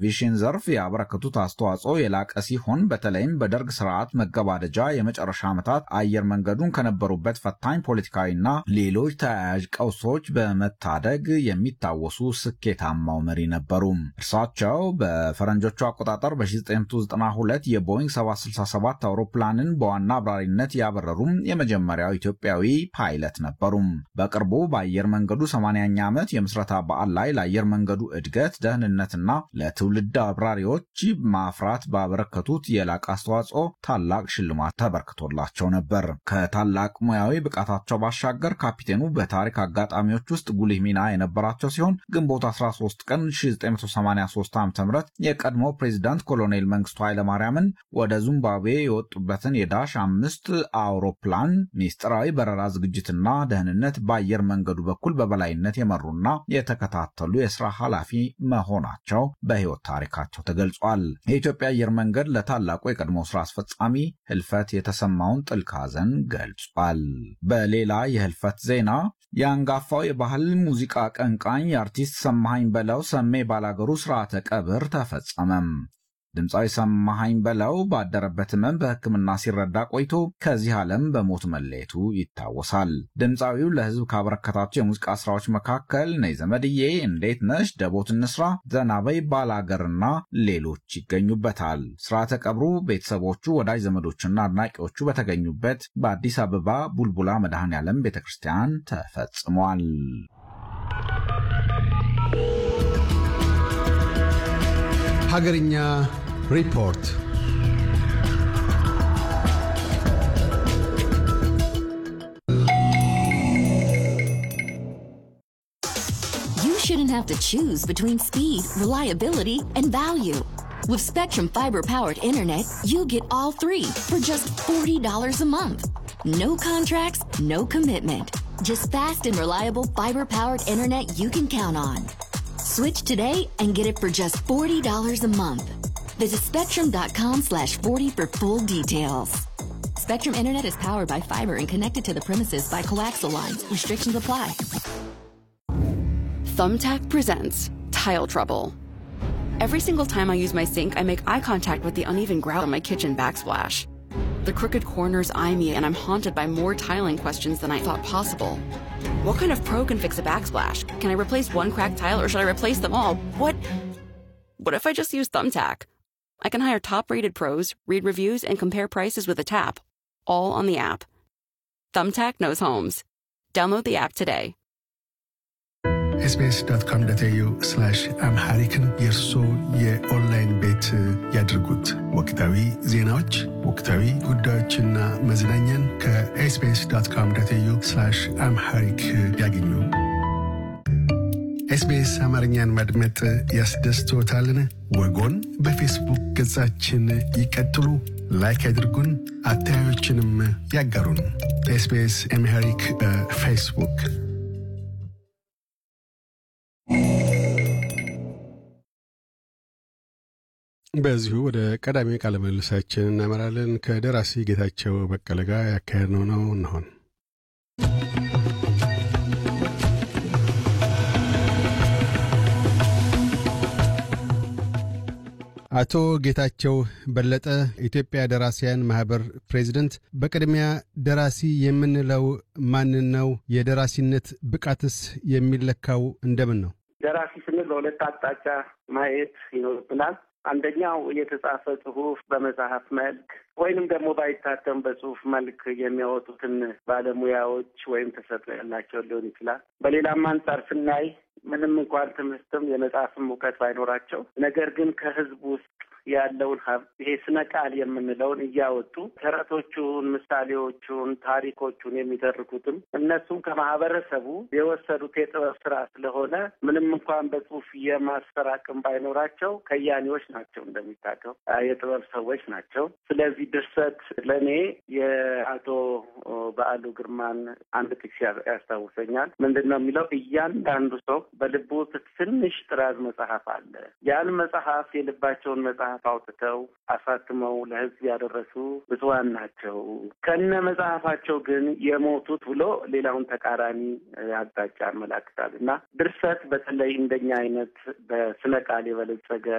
በአቪዬሽን ዘርፍ ያበረከቱት አስተዋጽኦ የላቀ ሲሆን በተለይም በደርግ ስርዓት መገባደጃ የመጨረሻ ዓመታት አየር መንገዱን ከነበሩበት ፈታኝ ፖለቲካዊና ሌሎች ተያያዥ ቀውሶች በመታደግ የሚታወሱ ስኬታማው መሪ ነበሩ። እርሳቸው በፈረንጆቹ አቆጣጠር በ1992 የቦይንግ 767 አውሮፕላንን በዋና አብራሪነት ያበረሩም የመጀመሪያው ኢትዮጵያዊ ፓይለት ነበሩ። በቅርቡ በአየር መንገዱ 80ኛ ዓመት የምስረታ በዓል ላይ ለአየር መንገዱ እድገት፣ ደህንነትና ለትውልድ አብራሪዎች ማፍራት ባበረከቱት የላቀ አስተዋጽኦ ታላቅ ሽልማት ተበርክቶላቸው ነበር። ከታላቅ ሙያዊ ብቃታቸው ባሻገር ካፒቴኑ በታሪክ አጋጣሚዎች ውስጥ ጉልህ ሚና የነበራቸው ሲሆን ግንቦት 13 ቀን 1983 ዓ ም የቀድሞ ፕሬዚዳንት ኮሎኔል መንግስቱ ኃይለማርያምን ወደ ዚምባብዌ የወጡበትን የዳሽ አምስት አውሮፕላን ሚስጥራዊ በረራ ዝግጅትና ደህንነት በአየር መንገዱ በኩል በበላይነት የመሩና የተከታተሉ የስራ ኃላፊ መሆናቸው በሕይወት ታሪካቸው ተገልጿል። የኢትዮጵያ አየር መንገድ ለታላቁ የቀድሞ ስራ አስፈጻሚ ህልፈት የተሰማውን ጥልቅ ሐዘን ገልጿል። በሌላ የህልፈት ዜና የአንጋፋው የባህል ሙዚቃ አቀንቃኝ የአርቲስት ሰማሃኝ በለው ሰሜ ባላገሩ ስርዓተ ቀብር ተፈጸመም። ድምፃዊ ሰማሃኝ በለው ባደረበት ህመም በሕክምና ሲረዳ ቆይቶ ከዚህ ዓለም በሞት መለየቱ ይታወሳል። ድምፃዊው ለህዝብ ካበረከታቸው የሙዚቃ ስራዎች መካከል ነይ ዘመድዬ፣ እንዴት ነሽ፣ ደቦት እንስራ፣ ዘናበይ፣ ባላገርና ሌሎች ይገኙበታል። ስርዓተ ቀብሩ ቤተሰቦቹ፣ ወዳጅ ዘመዶችና አድናቂዎቹ በተገኙበት በአዲስ አበባ ቡልቡላ መድኃኔ ዓለም ቤተ ክርስቲያን ተፈጽሟል። ሀገርኛ ሪፖርት You shouldn't have to choose between speed, reliability, and value. With Spectrum Fiber powered internet, you get all three for just $40 a month. No contracts, no commitment. Just fast and reliable fiber powered internet you can count on. Switch today and get it for just $40 a month. Visit spectrum.com slash 40 for full details. Spectrum Internet is powered by fiber and connected to the premises by coaxial lines. Restrictions apply. Thumbtack presents Tile Trouble. Every single time I use my sink, I make eye contact with the uneven grout on my kitchen backsplash. The crooked corners eye me, and I'm haunted by more tiling questions than I thought possible. What kind of pro can fix a backsplash? Can I replace one cracked tile or should I replace them all? What? What if I just use Thumbtack? I can hire top rated pros, read reviews, and compare prices with a tap, all on the app. Thumbtack knows homes. Download the app today. ኤስቢኤስ ዶት ኮም ዶት ኤዩ አምሃሪክን የእርሶ የኦንላይን ቤት ያድርጉት። ወቅታዊ ዜናዎች፣ ወቅታዊ ጉዳዮችና መዝናኛን ከኤስቢኤስ ዶት ኮም ዶት ኤዩ አምሃሪክ ያገኙ። ኤስቢኤስ አማርኛን ማድመጥ ያስደስትዎታልን? ወጎን በፌስቡክ ገጻችን ይቀጥሉ፣ ላይክ ያድርጉን፣ አስተያየቶችንም ያጋሩን። ኤስቢኤስ አምሃሪክ በፌስቡክ በዚሁ ወደ ቀዳሚ ቃለ ምልልሳችን እናመራለን። ከደራሲ ጌታቸው በቀለ ጋር ያካሄድነው ነው እንሆን። አቶ ጌታቸው በለጠ ኢትዮጵያ ደራሲያን ማህበር ፕሬዚደንት፣ በቅድሚያ ደራሲ የምንለው ማንን ነው? የደራሲነት ብቃትስ የሚለካው እንደምን ነው? ደራሲ ስንል በሁለት አቅጣጫ ማየት ይኖርብናል። አንደኛው የተጻፈ ጽሁፍ በመጽሐፍ መልክ ወይንም ደግሞ ባይታተም በጽሁፍ መልክ የሚያወጡትን ባለሙያዎች ወይም ተሰጥኦ ያላቸው ሊሆን ይችላል። በሌላም አንጻር ስናይ ምንም እንኳን ትምህርትም የመጽሐፍም እውቀት ባይኖራቸው ነገር ግን ከህዝብ ውስጥ ያለውን ሀብት ይሄ ስነ ቃል የምንለውን እያወጡ ተረቶቹን፣ ምሳሌዎቹን፣ ታሪኮቹን የሚተርኩትም እነሱም ከማህበረሰቡ የወሰዱት የጥበብ ስራ ስለሆነ ምንም እንኳን በጽሁፍ የማስፈር አቅም ባይኖራቸው ከያኔዎች ናቸው፣ እንደሚታቀው የጥበብ ሰዎች ናቸው። ስለዚህ ድርሰት ለእኔ የአቶ በዓሉ ግርማን አንድ ጥቅስ ያስታውሰኛል። ምንድን ነው የሚለው? እያንዳንዱ ሰው በልቡ ውስጥ ትንሽ ጥራዝ መጽሐፍ አለ። ያን መጽሐፍ የልባቸውን መጽሐፍ አውጥተው አሳትመው ለህዝብ ያደረሱ ብፁዓን ናቸው። ከነ መጽሐፋቸው ግን የሞቱት ብሎ ሌላውን ተቃራኒ አቅጣጫ ያመላክታል እና ድርሰት በተለይ እንደኛ አይነት በስነ ቃል የበለጸገ